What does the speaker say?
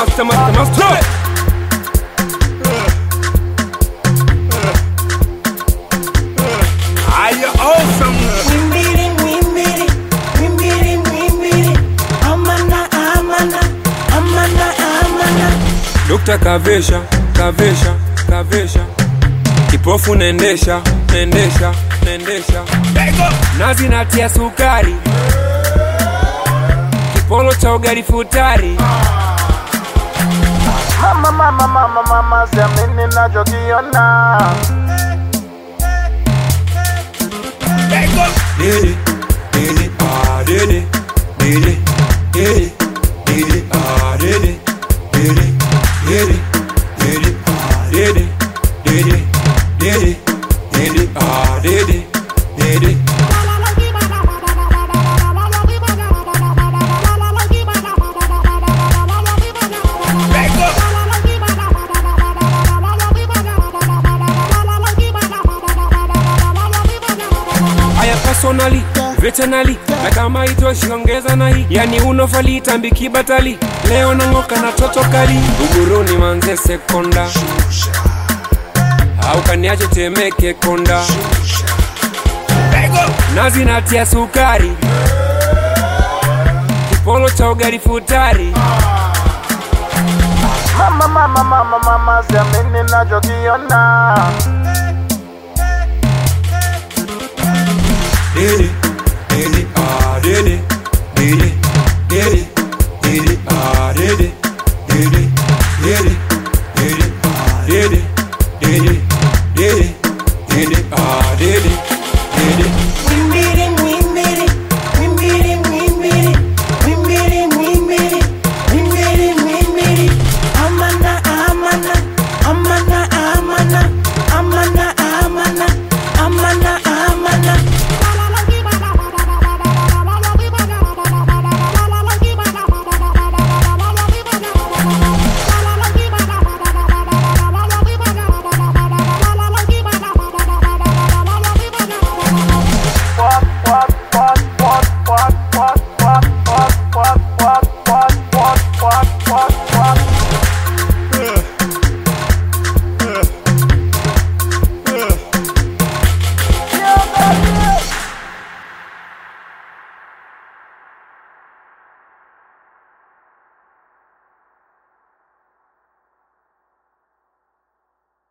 master, master, master. Are you awesome? Mwimbili, mwimbili, mwimbili, mwimbili. Amana, amana, amana, amana. Dokta kavesha, kavesha, kavesha. Kipofu nendesha, nendesha, nendesha. Nazi natia sukari. Kipolo cha ugali futari. Mama, mama, mama, mama, siamini nachokiona. Dede, dede, ah, dede, dede, dede, dede, ah, dede, dede, dede, dede, ah, dede, dede, dede, dede, ah, dede, dede. Aya personally, veterinary na kama itoshi ongeza na hii yani unofali tambiki batali leo nang'oka na toto kali uguruni manze sekonda au kaniache temeke konda nazi natia sukari kipolo cha ugali futari Mama, mama, mama, mama, siamini nachokiona. dede dede